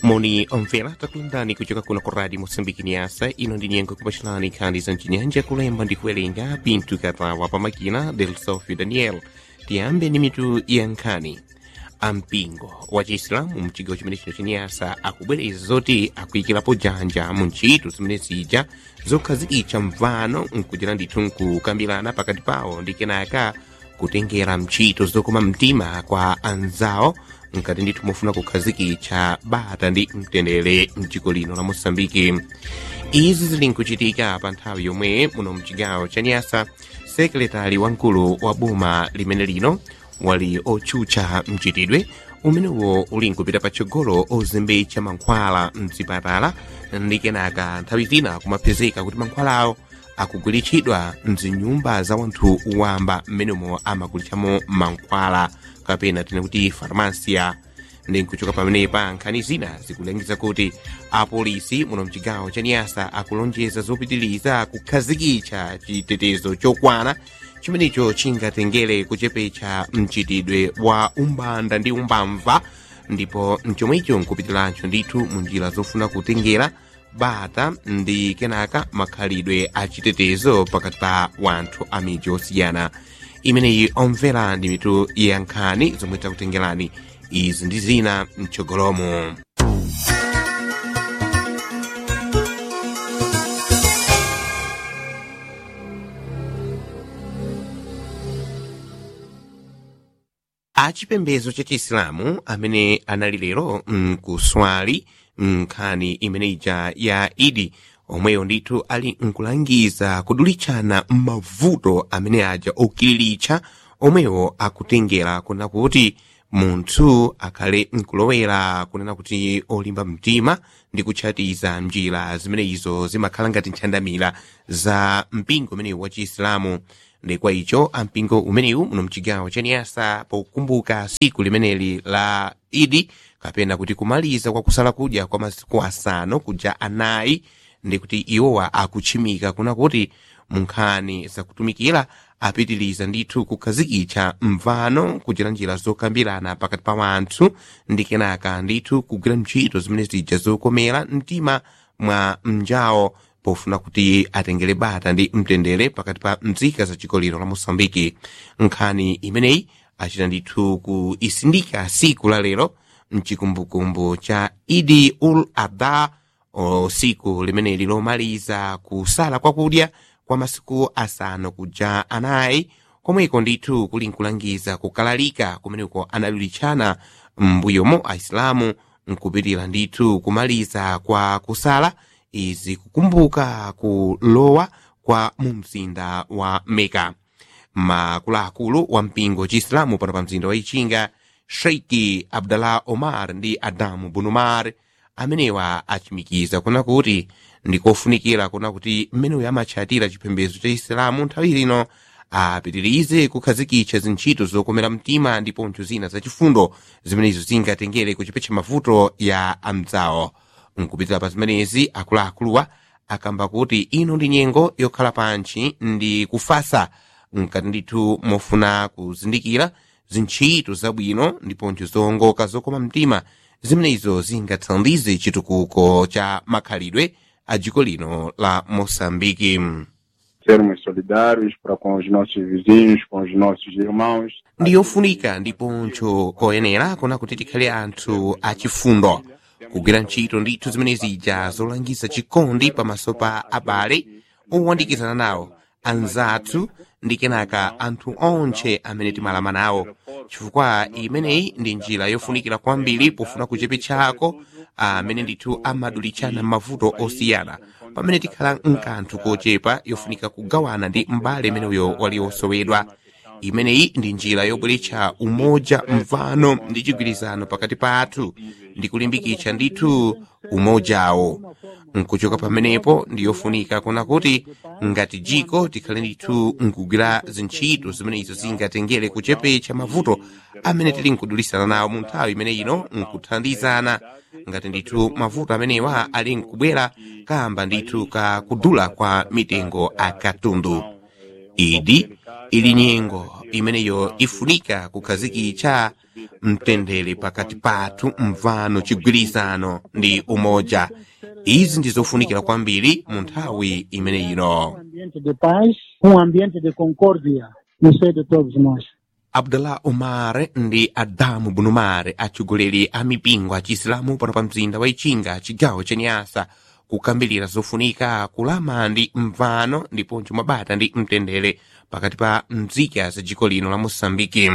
moni omvera takulandani kuchoka kuno ku radio moçambique niasa ino ndi nyengo kupachulani nkhani za mchinyanja kulemba ndi kuwerenga pinto katawa pa makina del sofio daniel tiyambe ndi mitu ya nkhani ampingo wa chiisilamu mchigawo chimene chino chinyasa akubwereza zoti akuyikirapo janja mu ntchito zimene zija zokhazikitsa mvano nkuchita ndithu nkukambirana pakati pawo ndi kenaka kutengera ntchito zokoma mtima kwa anzawo nkati ndithu mofuna kukhazikitsa bata ndi mtendere mdziko lino la moçambike izi zili nkuchitika pa nthawi yomwe muno mchigawo cha nyasa sekretari wamkulu wa boma limene lino wali otchutcha mchitidwe umenewo uli nkupita patsogolo ozembetsa mankhwala mzipatala ndi kenaka nthawi zina kumapezeka kuti mankhwalawo akugulitsidwa mzinyumba za wanthu wamba mmenemo amagulitsamo mankhwala kapena tine kuti farmasia ndi nkuchoka pamenepa nkhani zina zikulangiza kuti apolisi muno mchigawo cha niyasa akulonjeza zopitiliza kukhazikitsa chitetezo chokwana chimenecho chingatengere kuchepetsa mchitidwe wa umbanda ndi umbamva ndipo mchomwecho nkupitiranso ndithu mu njira zofuna kutengera bata ndi kenaka makhalidwe achitetezo pakati pa wanthu a midzi osiyana imeneyi omvera ndi mitu ya nkhani zomwe takutengerani izi ndi zina mtsogolomo achipembedzo cha chiisilamu amene anali lero mkuswali nkhani imene ija ya idi omweyo ndithu ali nkulangiza kudulitsana mavuto amene aja okiliritsa omwewo akutengera kuna kuti munthu akhale nkulowera kunena kuti olimba mtima ndi kutchatiza njira zimene izo zimakhala ngati ntchandamira za mpingo umenewu wa chiisilamu ndi kwa icho ampingo umenewu muno mchigawo cha niyasa pokumbuka siku limeneli la idi kapena kuti kumaliza kwa kusala kudya kwa masiku asanu kuja anayi ndi kuti iwowa akutchimika kuna kuti munkhani zakutumikira apitiliza ndithu kukhazikitsa mvano kuchita njira zokambirana pakati pa wanthu ndi kenaka ndithu kugwira ntchito zimene zija zokomera mtima mwa mnjawo pofuna kuti atengere bata ndi mtendere pakati pa mzika za dziko lino la moçambike nkhani imeneyi achita ndithu kuisindika siku la lero mchikumbukumbu cha idi ul adha siku limeneli lomaliza kusala kwakudya kwa masiku asanu kuja anayi komweko ndithu kuli nkulangiza kukalalika kumeneko anadulitchana m'mbuyomo aisilamu nkupitira ndithu kumaliza kwa kusala izi kukumbuka kulowa kwa mu mzinda wa meka makuluakulu wa mpingo chiisilamu pano pa mzinda wa ichinga sheiki abdallah omar ndi adamu bunumar amenewa achimikiza kuna kuti ndikofunikira kuna kuti mmeneyo amatchatira chipembedzo cha isilamu nthawi lino apitirize kukhazikitsa zintchito zokomera mtima ndiponso zina zachifundo zimenezo zingatengere kuchepetsa mavuto ya amdzawo nkupitira pa zimenezi akuluakuluwa akamba kuti ino ndi nyengo yokhala pantchi ndi kufasa nkati ndithu mofuna kuzindikira zintchito zabwino ndiponso zowongoka zokoma mtima zimenezo zingathandize chitukuko cha makhalidwe a dziko lino la moçambike sermos solidários para com os nossos vizinhos, com os nossos irmãos. ndiyofunika ndiponso koyenera kuna kuti tikhale anthu achifundo kugwira ntchito ndithu zimene zija zolangiza chikondi pamaso pa abale owandikizana nawo anzathu ndi kenaka anthu onse amene timalama nawo chifukwa imeneyi ndi njira yofunikira kwambiri pofuna kuchepetsako amene ndithu amadulitchana mavuto osiyana pamene tikhala nkanthu kochepa yofunika kugawana ndi m'bale imeneyo wali osowedwa imeneyi ndi njira yobweretsa umoja mvano ndi chigwirizano pakati pathu ndi kulimbikitsa ndithu umojawo nkuchoka pamenepo ndiyofunika kuna kuti ngati jiko tikhale ndithu nkugwira zintchito zimenezo zingatengere kuchepetsa mavuto amene tili nkudulisana nawo mu nthawi imene ino nkuthandizana ngati ndithu mavuto amenewa ali nkubwera kamba ndithu ka kudula kwa mitengo a katundu idi ili nyengo imeneyo ifunika kukhazikitsa mtendere pakati pathu mvano chigwirizano ndi umoja izi ndizofunikira kwambiri mu nthawi imeneyino Um ambiente de paz, um ambiente de concórdia no seio de todos nós. abdullah umar ndi adamu bunumar atsogoleri a mipingo a chisilamu pano pa mzinda wa ichinga chigawo cha nyasa kukambirira zofunika kulama ndi mvano ndiponso mabata ndi mtendere pakati pa mzika za dziko lino la moçambike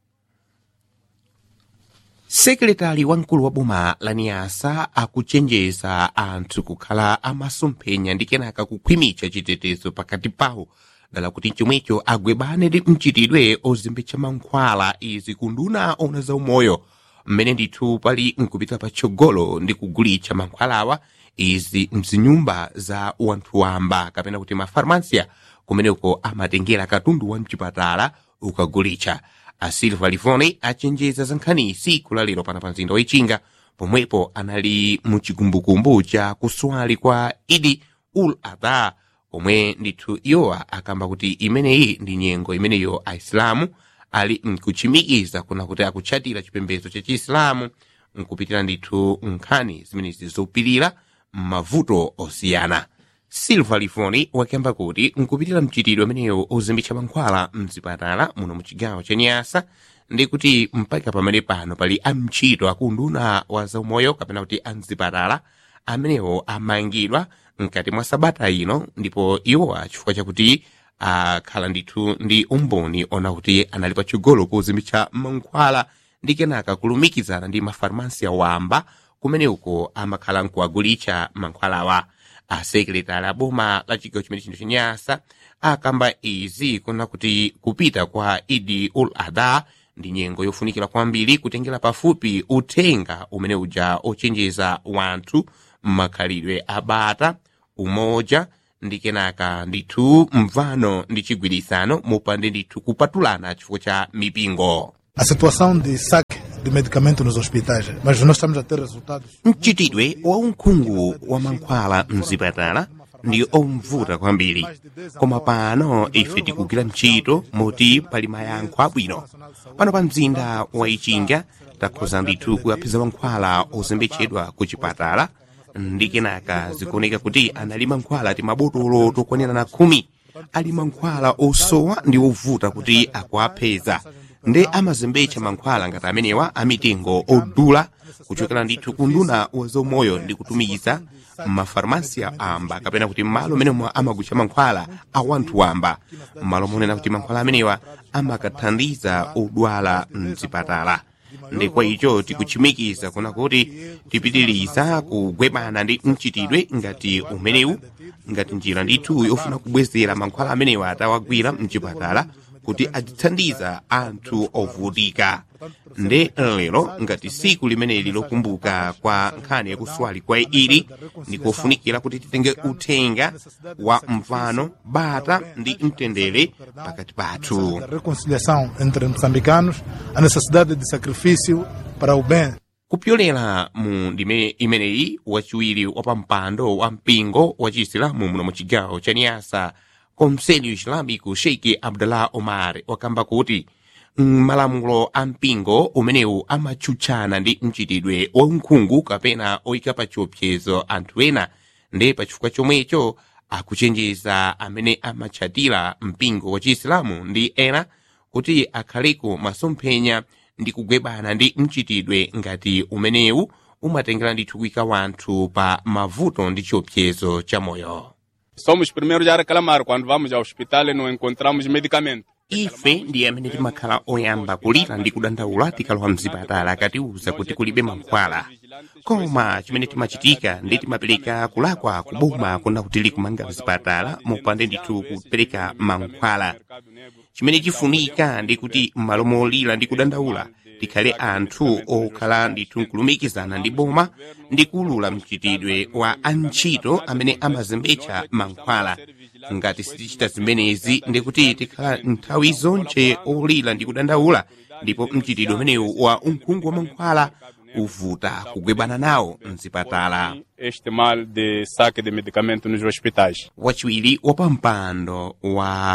sekretari wamkulu wa boma la niyasa akuchenjeza anthu kukhala amasomphenya ndi kenaka kukhwimitsa chitetezo pakati pawo dala kuti chomwecho agwebane ndi mchitidwe ozimbitsa mankhwala izi kunduna ona za umoyo mmene ndithu pali nkupita patsogolo ndi kugulitsa mankhwalawa izi mzinyumba za wanthu wamba kapena kuti mafarmasia kumeneko amatengera katundu wa mchipatala ukagulitsa a silva livoni achenjeza za nkhani siku la lero pana pa mzinda wa ichinga pomwepo anali mu chikumbukumbu cha kuswali kwa idi ul adha omwe ndithu iwowa akamba kuti imeneyi ndi nyengo imeneyo aisilamu ali mkuchimikiza kuna kuti akutchatira chipembedzo cha chiisilamu nkupitira ndithu nkhani zimenezi zopirira m'mavuto osiyana silva lifoni wakamba kuti nkupitira mchitidwe ameneyo ozimbitsa mankhwala mzipatala muno muchigawo cha nyasa ndi kuti mpaka pamene pano pali amtchito akunduna wa zaumoyo kapena kuti amzipatala amenewo amangidwa mkati mwa sabata ino ndipo iwowa chifukwa chakuti akhala ndithu ndi umboni ona kuti anali patsogolo kozimbitsa mankhwala ndi kenaka kulumikizana ndi mafarmasi awamba kumene uko amakhala nkuwagulitsa mankhwalawa asekretari aboma la chigawo chimene chino chinyasa akamba izi kuna kuti kupita kwa idi ul adha ndi nyengo yofunikira kwambiri kutengera pafupi uthenga umene uja ochenjeza wanthu m'makhalidwe abata umoja ndi kenaka ndithu mvano ndi chigwirizano mopande ndithu kupatulana chifukwa cha mipingo a situação de saque de medicamento nos hospitais, mas nós estamos a ter resultados. mchitidwe wa unkhungu wa mankhwala mzipatala ndi omvuta kwambiri koma pano ife tikugwira ntchito moti pali mayankho abwino pano pa mzinda wa ichinga takhoza ndithu kuyaphiza mankhwala ozimbetsedwa ku chipatala ndi kenaka zikuoneka kuti anali mankhwala ti mabotolo tokwanirana khumi ali mankhwala osowa ndi ovuta kuti akuapeza ndi amazimbetsa mankhwala ngati amenewa amitengo odula kuchokera ndithu kunduna wa zaumoyo ndi kutumiza mmafarmasiya amba kapena kuti m'malo amenemo amagulitsa mankhwala a wanthu wamba m'malo monena kuti mankhwala amenewa amakathandiza odwala mzipatala ndi kwa icho tikuchimikiza kuna kuti tipitiriza kugwebana ndi mchitidwe ngati umenewu ngati njira ndithu yofuna kubwezera mankhwala amenewa atawagwira mchipatala kuti azithandiza anthu ovutika nde lero ngati siku limeneli lokumbuka kwa nkhani yakuswali kwa ili ndikofunikira kuti titenge uthenga wa mvano bata ndi mtendere pakati pathu A reconciliação entre moçambicanos, a necessidade de sacrifício para o bem kupyolera mu ndime imeneyi wachiwiri wa pampando wa mpingo wa chiisilamu muno mu chigawo cha niyasa konselho islamico sheikh abdullah omar wakamba kuti malamulo a mpingo umenewu amatchutchana ndi mchitidwe wa unkhungu kapena oyika pa chiopsezo anthu ena ndi pachifukwa chomwecho akuchenjeza amene amatchatira mpingo wa chiisilamu ndi ena kuti akhaleko masomphenya ndi kugwebana ndi mchitidwe ngati umenewu umatengera ndithu kuyika wanthu pa mavuto ndi chiopsezo cha moyo Somos primeiros a reclamar quando vamos ao hospital e não encontramos medicamento. ife ndi amene timakhala oyamba kulira ndi kudandaula tikalowa mzipatala katiuza kuti kulibe mankhwala koma chimene timachitika ndi timapereka kulakwa kuboma kuna kuti likumanga mzipatala mopande ndithu kupereka mankhwala chimene chifunika ndi kuti m'malo molira ndi kudandaula tikhale anthu okhala ndithu nkulumikizana ndi boma ndi kuulula mchitidwe wa antchito amene amazembetsa mankhwala ngati sitichita zimenezi ndikuti tikhala nthawi zonse olira ndi kudandaula ndipo mchitidwe umenewu wa unkhungu wa mankhwala uvuta kugwebana nawo mzipatala Este mal de saque de medicamento nos hospitais. wachiwiri wa pampando wa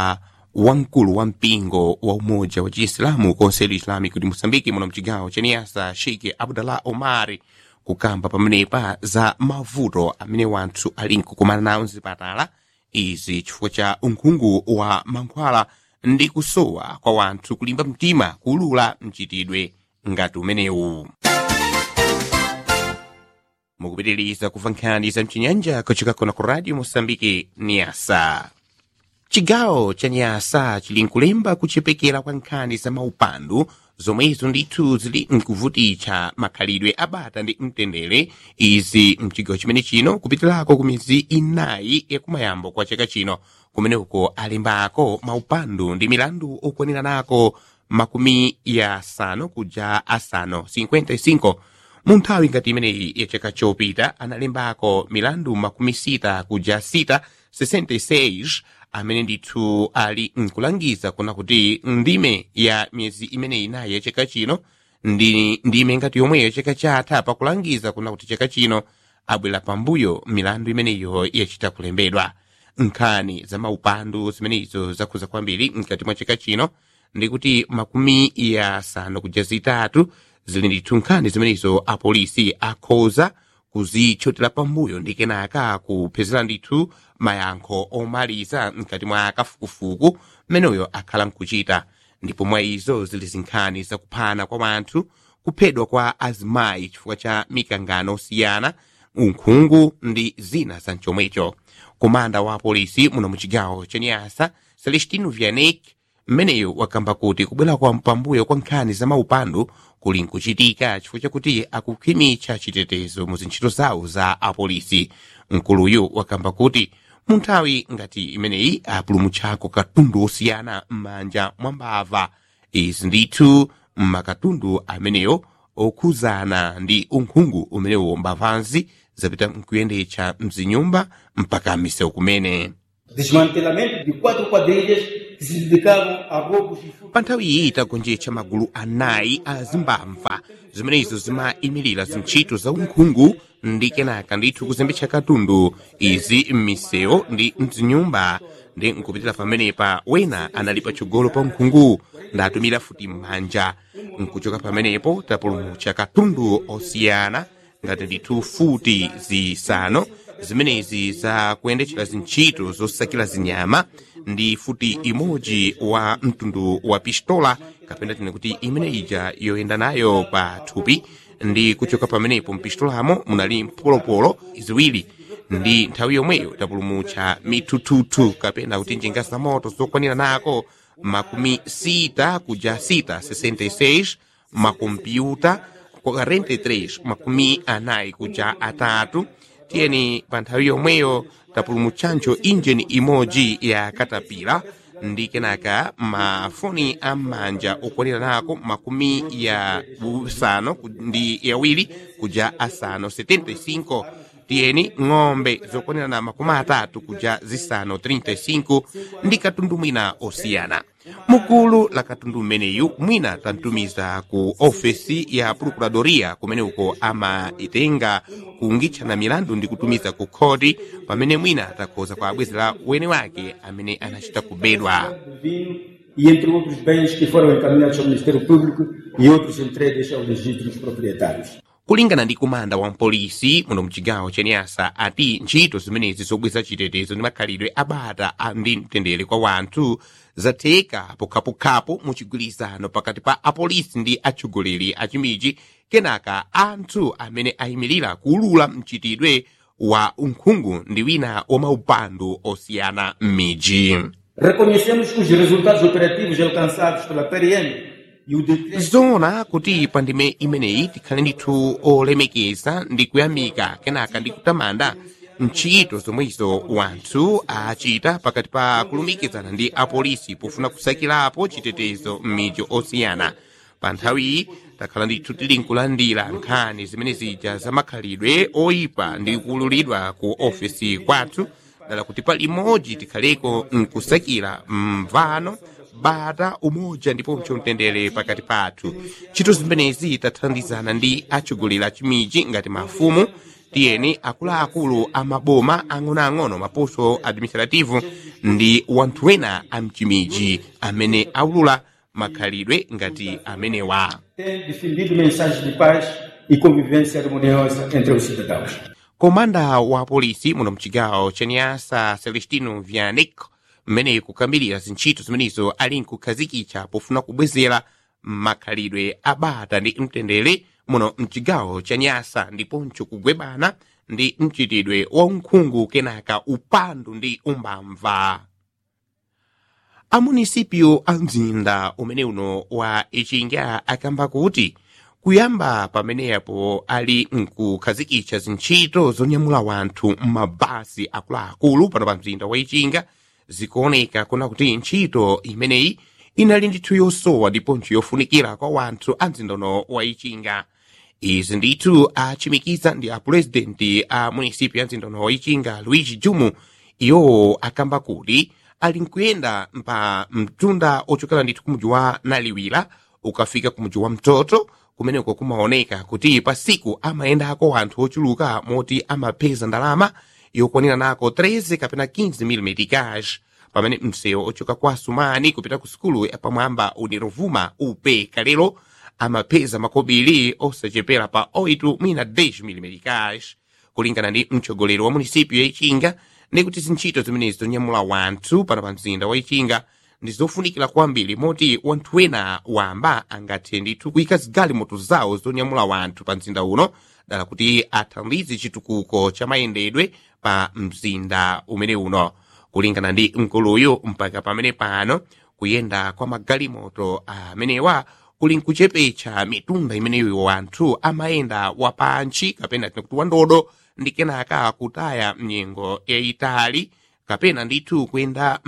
wamkulu wa mpingo wa umoja wa chiislamu konselo islamico di moçambique muno mcigawo ca niasa sheikh abdallah omari kukamba pamenepa za mavuto amene wanthu ali nkukumana nawo mzipatala izi chifukwa cha unkhungu wa mankhwala ndi kusowa kwa wanthu kulimba mtima kulula mchitidwe ngati umenewu mukupitiriza kumva nkhani za mchinyanja kuchokera ku radio moçambique niasa chigawo cha nyasa chili nkulemba kuchepekera kwa nkhani za maupandu zomwezo ndithu zili nkuvutitsa makhalidwe abata ndi mtendere izi mchigawo chimene chino kupitirako ku miyezi inayi yakumayambo kwa chaka chino kumeneko alembako maupandu ndi milandu okwaniranako makumi ya asanu kuja asanu 55 mu nthawi ngati imeneyi ya chaka chopita analembako milandu makumi sita kuja sita 66 amene ndithu ali nkulangiza kuna kuti ndime ya miyezi imeneyi inayi ya chaka chino ndi ndime ngati yomweyo chaka chatha pakulangiza kuna kuti chaka chino abwera pambuyo milandu imeneyo yachita kulembedwa nkhani za maupandu zimenezo zakhuza kwambiri mkati mwa chaka chino ndi kuti makumi ya asanu kuja zitatu zili ndithu nkhani zimenezo apolisi akhoza kuzitchotera pambuyo ndi kenaka kupezera ndithu mayankho omaliza mkati mwa kafukufuku mmeneyo akhala nkuchita ndipo mwa izo zili zinkhani zakuphana kwa wanthu kuphedwa kwa azimayi chifukwa cha mikangano osiyana unkhungu ndi zina za mchomwecho komanda wa apolisi muno muchigawo cha nyasa celestino vianek mmeneyo wakamba kuti kubwera kwa pambuyo kwa nkhani za maupandu kuli nkuchitika chifukwa chakuti akukhwimitsa chitetezo mu zintchito zawo za apolisi mkuluyu wakamba kuti mu nthawi ngati imeneyi apulumutchako katundu osiyana m'manja mwa mbava izi ndithu mmakatundu ameneyo okhuzana ndi unkhungu umenewo mbavazi zapita mkuyendetsa mzinyumba mpaka misewu kumene desmantelamento de quatro quadrilhas que se dedicavam a roubos e furtos. pa nthawi iyi itagonjetsa magulu anayi a zimbamva zimenezo zimayimirira zintchito za unkhungu ndi kenaka ndithu kuzembetsa katundu izi m'misewu ndi mzinyumba ndi nkupitira pamenepa wena anali patsogolo pa unkhungu ndatumira futi m'manja nkuchoka pamenepo tapulumutsa katundu osiyana ngati ndithu futi zisanu zimenezi za kuyendetchera zintchito zosakira zinyama ndi futi imodzi wa mtundu wa pistola kapena tine kuti imene ija yoyenda nayo pa thupi ndi kuchoka pamenepo mpistolamo munali mpolopolo ziwiri ndi nthawi yomweyo tapulumutsa mithuthuthu kapena kuti njinga za moto zokwanira nako makumi sita kuja sita 66 makompyuta 43 makumi anayi kuja atatu tiyeni pa nthawi yomweyo tapulumutsancho injini imodzi ya katapila ndi kenaka mafoni am'manja okwanira nako makumi ya usanu ku- ndi yawiri kuja asanu 75 tiyeni ng'ombe zokwanira na makumi atatu kuja zisanu 35 ndi katundu mwina osiyana mukulu la katundu mmeneyu mwina tantumiza ku ofesi ya procuradoria kumene uko amaitenga kuungitchana milandu ndi kutumiza ku khoti pamene mwina atakhoza kwa abwezera wene wake amene anachita kubedwa vinho e entre outros bens que foram encaminhados ao Ministério Público e outros entregues aos legítimos proprietários. kulingana ndi kumanda wa mpolisi muno mchigawo cha nyasa ati ntchito zimenezi zobweza chitetezo ndi makhalidwe abata a ndi mtendere kwa wanthu zatheka pokhapokhapo mu chigwirizano pakati pa apolisi ndi atsogoleri a chimiji kenaka anthu amene ayimirira kuulula mchitidwe wa unkhungu ndi wina wa maupandu osiyana m'miji Reconhecemos que os resultados operativos alcançados pela PRM e o decreto zoona kuti pa ndime imeneyi tikhale ndithu olemekeza ndi kuyamika kenaka ndi kutamanda ntchito zomwezo wanthu achita pakati pa kulumikizana ndi apolisi pofuna kusakirapo chitetezo m'midzi osiyana pa nthawiyi takhala ndithu tili nkulandira nkhani zimene zija za makhalidwe oyipa ndi kuululidwa ku ofesi kwathu dala kuti pa limodzi tikhaleko nkusakira mvano bata umoja ndiponso mtendere pakati pathu ntchito zimenezi tathandizana ndi atsogoleri a chimiji ngati mafumu tiyeni akuluakulu a maboma ang'onoang'ono maposto administrativo ndi wanthu ena amchimiji amene aulula makhalidwe ngati amenewa Tem difundido mensagens de paz e convivência harmoniosa entre os cidadãos. komanda wa polisi muno mchigawo cha nyasa celestino vianic mmene kukambirira zintchito zimenezo ali nkukhazikitsa pofuna kubwezera makhalidwe abata ndi mtendere muno mchigawo cha nyasa ndiponso kugwebana ndi mchitidwe wa unkhungu kenaka upandu ndi umbamva amunisipio a mzinda umene uno wa ichinga akamba kuti kuyamba pamenepo ali nkukhazikitsa zintchito zonyamula wanthu m'mabasi akuluakulu pano pa mzinda wa ichinga zikuoneka kuna kuti ntchito imeneyi inali ndithu yosowa ndiponso yofunikira kwa wanthu a mzinda uno wa ichinga izi ndithu achimikiza ndi apurezidenti a munisipi ya mzinda uno wa ichinga luigi jumu iwo akamba kuti ali nkuyenda pa mtunda ochokera ndithu kumuji wa naliwira ukafika kumuji wa mtoto kumeneko kumaoneka kuti pa siku amayendako anthu ochuluka moti amapeza ndalama yokwanira nako 13 kapena 15 mm cash pamene msewu ochoka kwa sumani kupita ku sukulu yapamwamba unirovuma upe kalero amapeza makobiri osachepera pa 8 mwina 10 mm cash kulingana ndi mtsogoleri wa munisipio ya ichinga ndi kuti zintchito zimenezi zonyamula wanthu pano pa mzinda wa ichinga ndi zofunikira kwambiri moti wanthu wena wamba angathe ndithu kuyika zigalimoto zawo zonyamula wanthu pa mzinda uno dala kuti athandize chitukuko cha mayendedwe pa mzinda umene uno kulingana ndi mkuluyu mpaka pamene pano kuyenda kwa magalimoto amenewa kuli nkuchepetsa mitunda imeneyo wanthu amayenda wapantchi kapena tinakuti wandodo ndi kenaka kutaya mnyengo yayitali kapena ndithu kuyenda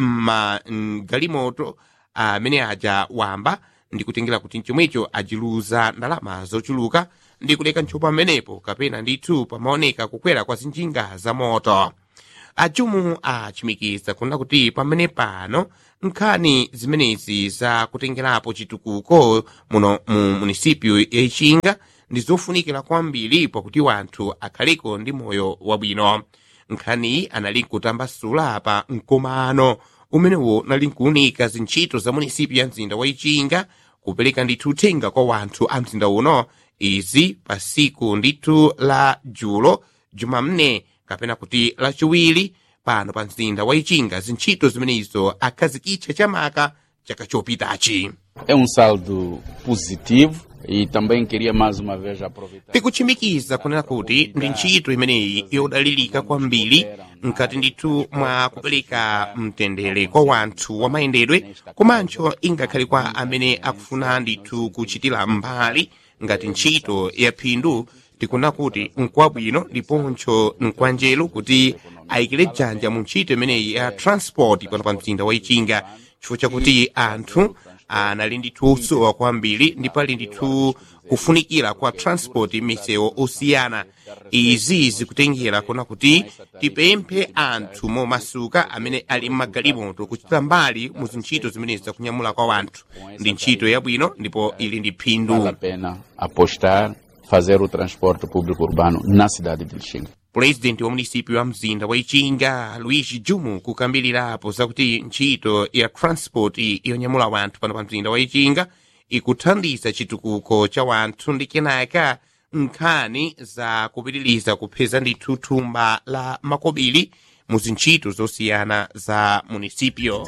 mmagalimoto amene aja wamba ndi kutengera kuti mchomwecho ajiluza ndalama zochuluka ndi kuleka ntchopo pamenepo kapena ndithu pamaoneka kukwera kwa zinjinga za moto ajumu achimikiza kuna kuti pamene pano nkhani zimenezi za kutengerapo chitukuko muno mu munisipio ya ichinga ndi zofunikira kwambiri pakuti wanthu akhaleko ndi moyo wabwino nkhaniyi anali nkutambasula pa mkomano umenewo nali nkuunika zintchito za munisipio ya mzinda wa ichinga kupereka ndithu uthenga kwa wanthu a mzinda uno izi pa siku ndithu la julo jumamne kapena kuti lachiwiri pano pa mzinda wa ichinga zintchito zimenezo akhazikitsa chamaka chaka chopitachi É um saldo positivo e também queria mais uma vez aproveitar. tikuchimikiza kunena kuti ndi ntchito imeneyi yodalirika kwambiri mkati ndithu mwa kupereka mtendere kwa wanthu wa mayendedwe komanso ingakhale kwa amene akufuna ndithu kuchitira mbali ngati ntchito ya phindu tikuna kuti nkwabwino ndiponso nkwanjelo kuti ayikire dzanja mu ntchito imeneyi ya transport pano pa mzinda wa ichinga chifukwa chakuti anthu anali ndithu osowa kwambiri ndipo ali ndithu kufunikira kwa transport misewu osiyana izi zikutengera kuna kuti tipemphe anthu momasuka amene ali mmagalimoto kuchita mbali mu zintchito zimenezi zakunyamula kwa wanthu ndi ntchito yabwino ndipo ili ndi Vale a phindu pena apostar, fazer o transporte público urbano na cidade de Lixinga. pulezidenti wa munisipio wa mzinda wa ichinga luigi jumu kukambirirapo zakuti ntchito ya transport yonyamula wanthu pano pa mzinda wa ichinga ikuthandiza chitukuko cha wanthu ndi kenaka nkhani za kupitiriza kupeza ndithu thumba la makobiri mu zintchito zosiyana za munisipio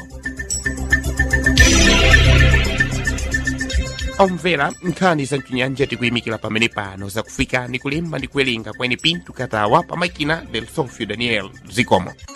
omvera nkhani za mchinyanja tikuyimikira pamene pano zakufikani kulemba ndi kuwerenga kwene pinto katawa pamakina del sofio daniel zikomo